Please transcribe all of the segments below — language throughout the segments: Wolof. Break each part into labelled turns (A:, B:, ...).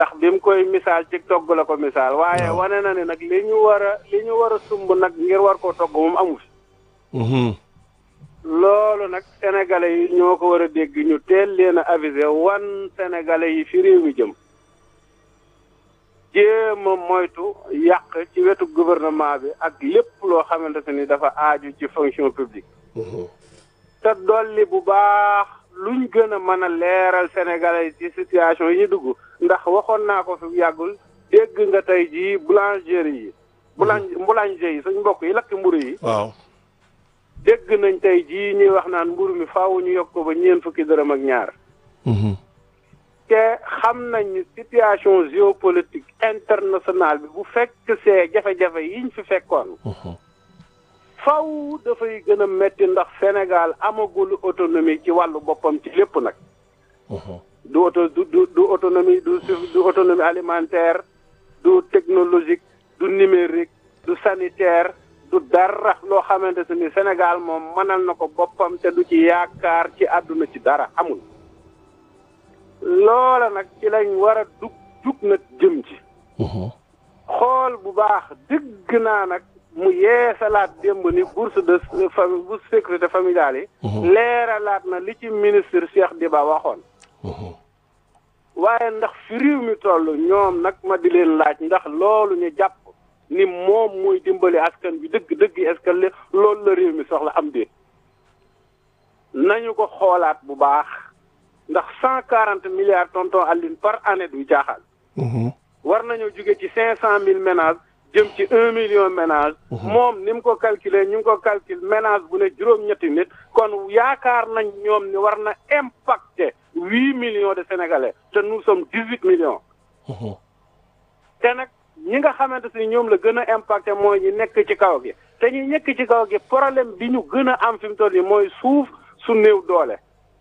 A: ndax bi mu koy misaal ci togg la ko misaal waaye
B: Waaw.
A: wane na ne nag li ñu war a li ñu war a sumb nag ngir war koo togg moom amu fi
B: Mhm.
A: loolu nag sénégalais yi ñoo ko war a dégg ñu teel leen a avisé wan sénégalais yi fi réew mi jëm jéem a moytu yàq ci wetu gouvernement bi ak lépp loo xamante ni dafa aaju ci fonction publique
B: Mhm.
A: te dolli bu baax luñ gën a mën a leeral sénégalais yi ci situation yi ñu dugg ndax waxoon naa ko fi yàggul dégg nga tey jii boulangerie yi boulang boulanger yi suñ mbokk yi lakk mburu yi
B: waaw
A: dégg nañ tey jii ñuy wax naan mburu mi faaw ñu yokk ko ba ñeent fukki dërëm ak ñaar
B: Mhm.
A: te xam nañ ni situation géopolitique internationale bi bu fekk see jafe-jafe yiñ fi fekkoon
B: Mhm.
A: faw dafay gën a metti ndax Sénégal amagul autonomie ci wàllu boppam ci lépp nag
B: Mhm.
A: du auto du du du autonomie du su- du autonomie alimentaire du technologique du numérique du sanitaire du dara loo xamante ne ni Sénégal moom mënal na ko boppam te du ci yaakaar ci àdduna ci dara amul loola nag ci lañ war a dug jug nag jëm ci
B: Mhm.
A: xool bu baax dëgg naa nag mu yeesalaat démb ni bourse de famille bourse sécurité familiale yi
B: Mhm.
A: leeralaat na li ci ministre Cheikh Diba waxoon
B: Mhm.
A: waaye ndax fi réew mi toll ñoom nag ma di leen laaj ndax loolu ñu jàpp ni moom mooy dimbali askan bi dëgg dëgg est-ce que li- loolu la réew mi soxla am déet nañu ko xoolaat bu baax ndax cent quarante milliards tonton Aline par année du jaaxal
B: Mhm.
A: war nañoo jóge ci cinq cent mille ménages jëm ci un million ménage moom ni mu ko calculer ñu ngi ko calcule ménage bu ne juróom-ñetti nit kon yaakaar nañ ñoom ni war na impacter huit millions de sénégalais te nous sommes dix huit millions
B: Mhm.
A: te nag ñi nga xamante ni ñoom la gën a impacté mooy ñi nekk ci kaw gi te ñi nekk ci kaw gi problème bi ñu gën a am fi mu toll nii mooy suuf su néew doole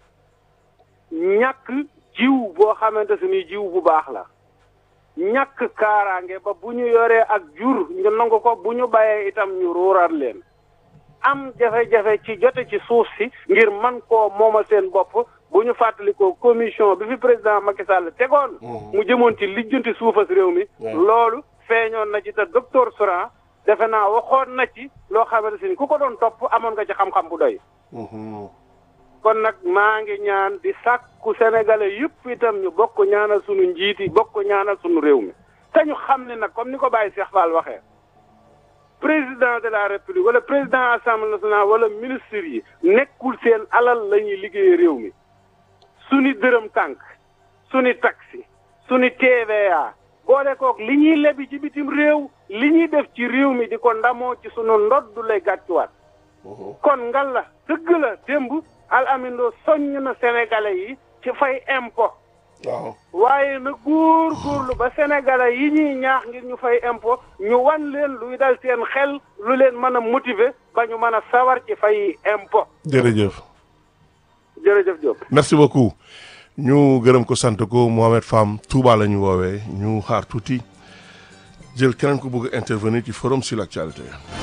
A: ñàkk jiw boo xamante ni jiw bu baax la ñàkk kaaraange ba bu ñu yoree ak jur ñu nangu ko bu ñu bàyyee itam ñu ruural leen am jafe-jafe ci jote ci suuf si ngir man koo moomal seen bopp bu ñu fàttalikoo commission bi fi président Macky Sall tegoon mu jëmoon ci lijjanti suufas réew mi loolu feeñoon na ci te docteur Souran defe naa waxoon na ci loo xamante ni ku ko doon topp amoon nga ci xam-xam bu doy
B: Mhm.
A: kon nag maa ngi ñaan di sàkku sénégalais yëpp itam ñu bokk ñaanal sunu njiit yi bokk ñaanal sunu réew mi te ñu xam ne nag comme ni ko Baye Cheikh Fall waxee président de la république wala président assemblée nationale wala ministre yi nekkul seen alal la ñuy liggéeyee réew mi suni dërëm tànk suni taxi suni TVA boole kook li ñuy lebi ci bitim réew li ñuy def ci réew mi di ko ndamoo ci sunu ndodd lay gàccuwaat
B: Mhm.
A: kon ngal la dëgg la démb al amindo soññ na sénégalais yi ci fay impôt
B: waaw
A: waaye na góor góorlu ba sénégalais yi ñuy ñaax ngir ñu fay impôt ñu wan leen luy dal seen xel lu leen mën a motiver ba ñu mën a sawar ci fay impôt
B: jërëjëf
A: jërëjëf Diop
B: merci beaucoup ñu gërëm ko sant ko Mohamed Fam Touba la ñu woowee ñu xaar tuuti jël keneen ko bëgg a intervenir ci forum sur l'actualité